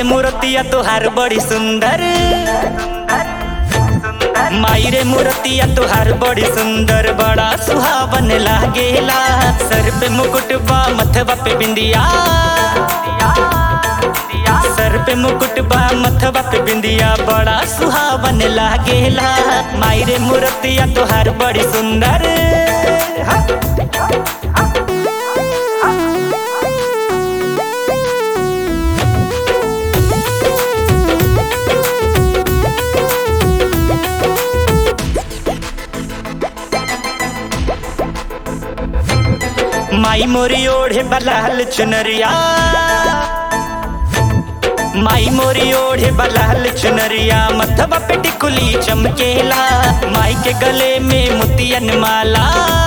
रे मूर्तिया तोहार बड़ी सुंदर माई रे मूर्तिया तोहार बड़ी सुंदर बड़ा सुहावन लागेला सर पे मुकुट बा मथवा पे बिंदिया सर पे मुकुट बा मथवा पे बिंदिया बड़ा सुहावन लागेला माई रे मूर्तिया तोहार बड़ी सुंदर हा। माई मोरी ओढ़े बलाल चुनरिया माई मोरी ओढ़े बलाल चुनरिया मथवा पे टिकुली चमकेला माई के गले में मोतियन माला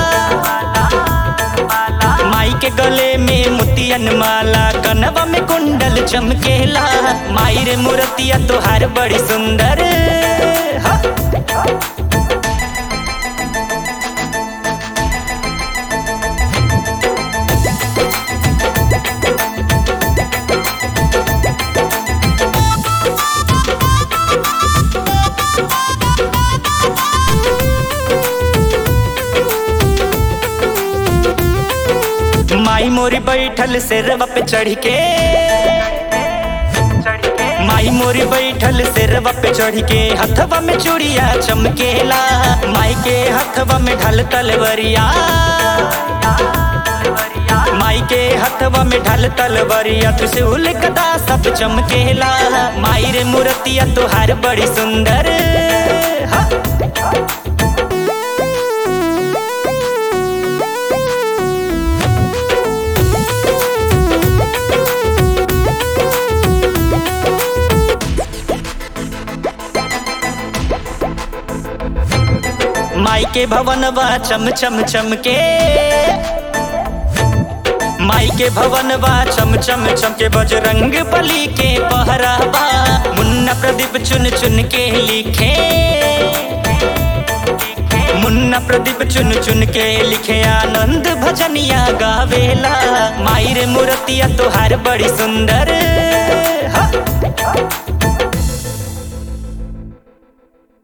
माई के गले में मोतियन माला कनवा में कुंडल चमकेला माई रे मूर्तिया तोहार बड़ी सुंदर हा। माई मोरी बैठल सिरवा पे चढ़ के माई मोरी बैठल सिरवा पे चढ़ के हथवा में चूड़िया चमकेला माई के हथवा में ढल तलवरिया माई के हथवा में ढल तलवरिया त्रिशूल गदा सब चमकेला माई रे मूर्तिया तोहार बड़ी सुंदर हा। माई के भवनवा चम चम चम के माई के भवनवा चम चम चम के बजरंग बली के पहरावा मुन्ना प्रदीप चुन चुन के लिखे मुन्ना प्रदीप चुन चुन के लिखे आनंद भजनिया गावेला माई रे मूर्तिया तोहार बड़ी सुंदर हा।